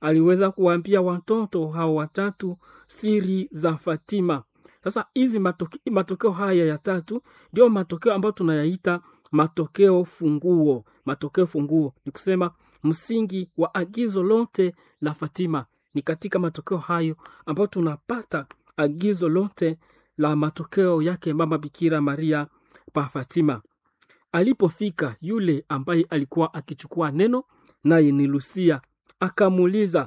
aliweza kuwaambia watoto hao watatu siri za Fatima. Sasa hizi matoke, matokeo haya ya tatu ndio matokeo ambayo tunayaita matokeo funguo. Matokeo funguo ni kusema msingi wa agizo lote la Fatima. Ni katika matokeo hayo ambayo tunapata agizo lote la matokeo yake mama Bikira Maria pa Fatima. Alipofika yule ambaye alikuwa akichukua neno, naye ni Lucia, akamuuliza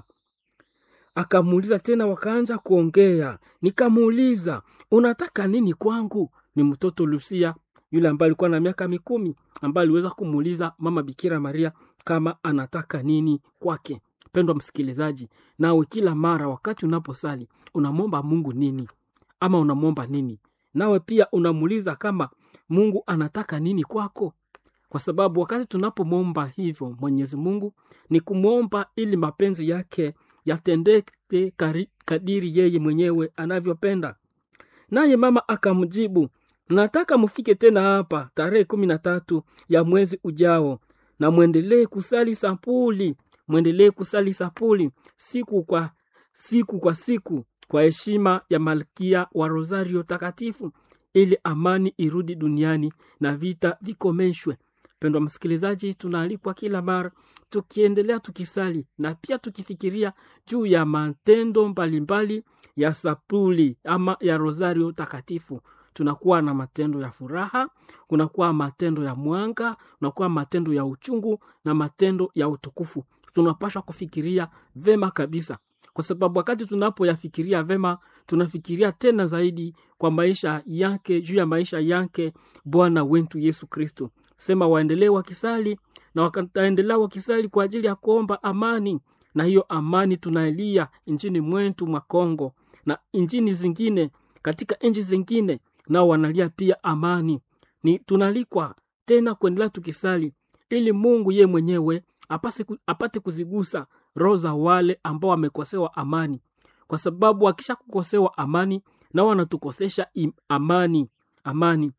akamuuliza tena, wakaanza kuongea. Nikamuuliza, unataka nini kwangu? Ni mtoto Lucia yule ambaye alikuwa na miaka mikumi, ambaye aliweza kumuuliza mama Bikira Maria kama anataka nini kwake. Pendwa msikilizaji, nawe kila mara wakati unaposali unamwomba Mungu nini ama unamwomba nini? Nawe pia unamuuliza kama Mungu anataka nini kwako, kwa sababu wakati tunapomwomba hivyo Mwenyezi Mungu ni kumwomba ili mapenzi yake yatendeke kari- kadiri yeye mwenyewe anavyopenda. Naye mama akamjibu, nataka mufike tena hapa tarehe kumi na tatu ya mwezi ujao, na mwendelee kusali sapuli, mwendelee kusali sapuli siku kwa siku kwa siku kwa heshima ya malkia wa Rosario takatifu, ili amani irudi duniani na vita vikomeshwe. Pendwa msikilizaji, tunaalikwa kila mara tukiendelea tukisali na pia tukifikiria juu ya matendo mbalimbali ya sapuli ama ya Rosario takatifu. Tunakuwa na matendo ya furaha, kunakuwa matendo ya mwanga, kunakuwa matendo ya uchungu na matendo ya utukufu. Tunapaswa kufikiria vema kabisa, kwa sababu wakati tunapoyafikiria vema, tunafikiria tena zaidi kwa maisha yake, juu ya maisha yake Bwana wetu Yesu Kristo. Sema waendelee wakisali na wataendelea wakisali kwa ajili ya kuomba amani, na hiyo amani tunailia nchini mwetu mwa Kongo na nchini zingine, katika nchi zingine nao wanalia pia amani. Ni tunalikwa tena kuendelea tukisali ili Mungu ye mwenyewe apase, ku- apate kuzigusa roho za wale ambao wamekosewa amani, kwa sababu akisha kukosewa amani nao wanatukosesha im- amani amani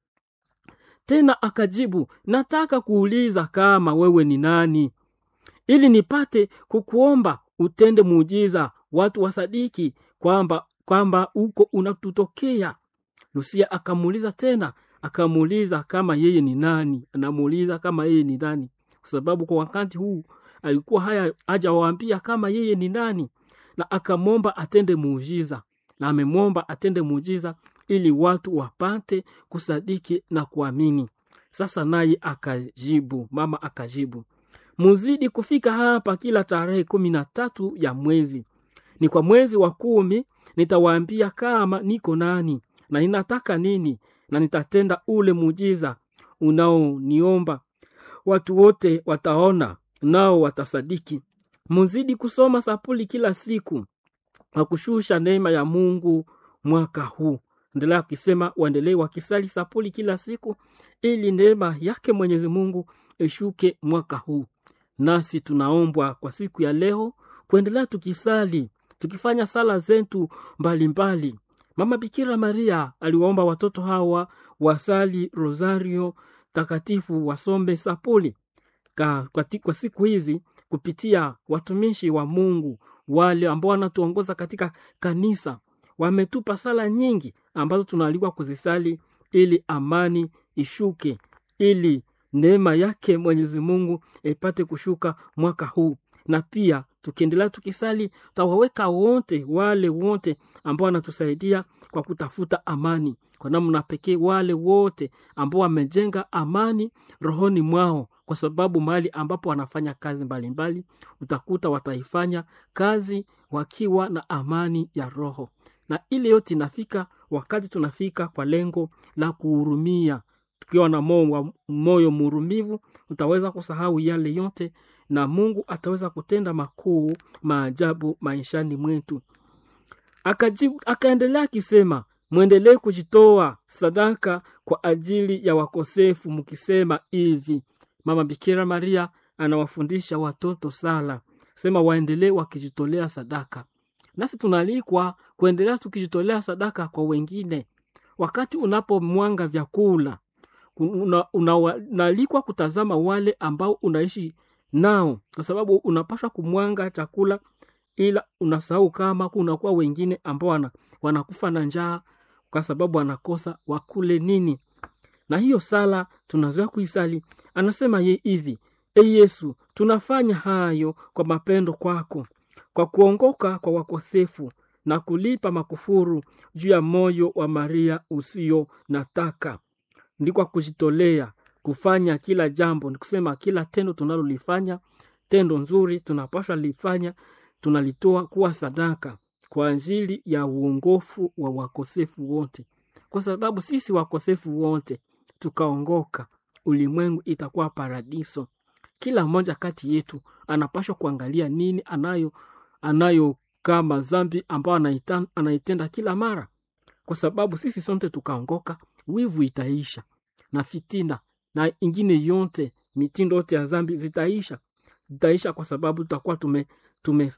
tena akajibu, nataka kuuliza kama wewe ni nani, ili nipate kukuomba utende muujiza, watu wasadiki kwamba kwamba uko unatutokea. Lucia akamuuliza tena, akamuuliza kama yeye ni nani, anamuuliza kama yeye ni nani, kwa sababu kwa wakati huu alikuwa haya hajawaambia kama yeye ni nani, na akamwomba atende muujiza, na amemwomba atende muujiza ili watu wapate kusadiki na kuamini. Sasa naye akajibu, mama akajibu, muzidi kufika hapa kila tarehe kumi na tatu ya mwezi, ni kwa mwezi wa kumi nitawaambia kama niko nani na ninataka nini, na nitatenda ule muujiza unaoniomba. Watu wote wataona nao watasadiki. Muzidi kusoma sapuli kila siku na kushusha neema ya Mungu mwaka huu. Endelea akisema waendelee wakisali sapuli kila siku ili neema yake Mwenyezi Mungu ishuke mwaka huu. Nasi tunaombwa kwa siku ya leo kuendelea tukisali, tukifanya sala zetu mbalimbali. Mama Bikira Maria aliwaomba watoto hawa wasali rosario takatifu, wasombe sapuli ka, kwa, ti- kwa siku hizi kupitia watumishi wa Mungu wale ambao wanatuongoza katika kanisa wametupa sala nyingi ambazo tunaalikwa kuzisali ili amani ishuke, ili neema yake Mwenyezi Mungu ipate kushuka mwaka huu. Na pia tukiendelea tukisali, tutawaweka wote wale wote ambao wanatusaidia kwa kutafuta amani, kwa namna pekee wale wote ambao wamejenga amani rohoni mwao, kwa sababu mahali ambapo wanafanya kazi mbalimbali utakuta wataifanya kazi wakiwa na amani ya roho, na ile yote inafika wakati tunafika kwa lengo la kuhurumia. Tukiwa na moyo wa- moyo murumivu, utaweza kusahau yale yote na Mungu ataweza kutenda makuu maajabu maishani mwetu. Akajibu, akaendelea akisema, mwendelee kujitoa sadaka kwa ajili ya wakosefu, mkisema hivi. Mama Bikira Maria anawafundisha watoto sala, sema waendelee wakijitolea sadaka. Nasi tunaalikwa kuendelea tukijitolea sadaka kwa wengine. Wakati unapomwanga vyakula, unaalikwa una, unaalikwa kutazama wale ambao unaishi nao, kwa sababu unapaswa kumwanga chakula ila unasahau kama kunakuwa wengine ambao wana, wanakufa na njaa kwa sababu wanakosa wakule nini na hiyo sala tunazoea kuisali anasema ye hivi e yesu tunafanya hayo kwa mapendo kwako kwa kuongoka kwa wakosefu na kulipa makufuru juu ya moyo wa maria usio nataka ndi kwa kujitolea kufanya kila jambo ni kusema kila tendo tunalolifanya tendo nzuri tunapaswa lifanya tunalitoa kuwa sadaka kwa ajili ya uongofu wa wakosefu wote kwa sababu sisi wakosefu wote tukaongoka ulimwengu itakuwa paradiso kila mmoja kati yetu anapashwa kuangalia nini anayo anayo kama zambi ambayo anaita, anaitenda kila mara kwa sababu sisi sote tukaongoka wivu itaisha na fitina na ingine yote mitindo yote ya zambi zitaisha zitaisha kwa sababu tutakuwa tume tume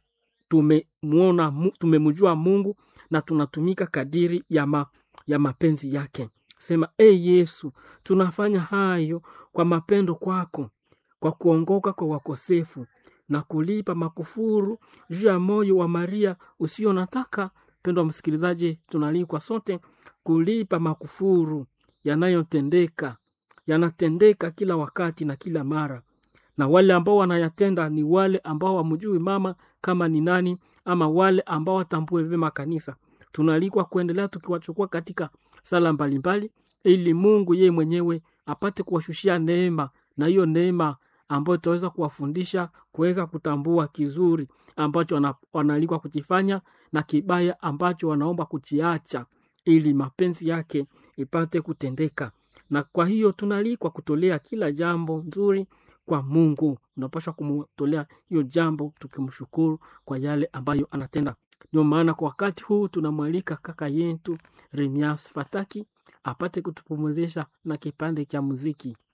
tumemwona mu- tumemjua mungu na tunatumika kadiri ya, ma, ya mapenzi yake sema e yesu tunafanya hayo kwa mapendo kwako kwa kuongoka kwa wakosefu na kulipa makufuru juu ya moyo wa maria usio nataka mpendo wa msikilizaji tunalikwa sote kulipa makufuru yanayotendeka yanatendeka kila wakati na kila mara na wale ambao wanayatenda ni wale ambao wamjui mama kama ni nani ama wale ambao watambue vyema kanisa tunaalikwa kuendelea tukiwachukua katika sala mbalimbali ili mungu yeye mwenyewe apate kuwashushia neema na hiyo neema ambayo itaweza kuwafundisha kuweza kutambua kizuri ambacho wana- wanaalikwa kukifanya na kibaya ambacho wanaomba kukiacha ili mapenzi yake ipate kutendeka na kwa hiyo tunaalikwa kutolea kila jambo nzuri kwa mungu unapaswa kumtolea hiyo jambo tukimshukuru kwa yale ambayo anatenda ndio maana kwa wakati huu tunamwalika kaka yetu remias fataki apate kutupumuzisha na kipande cha muziki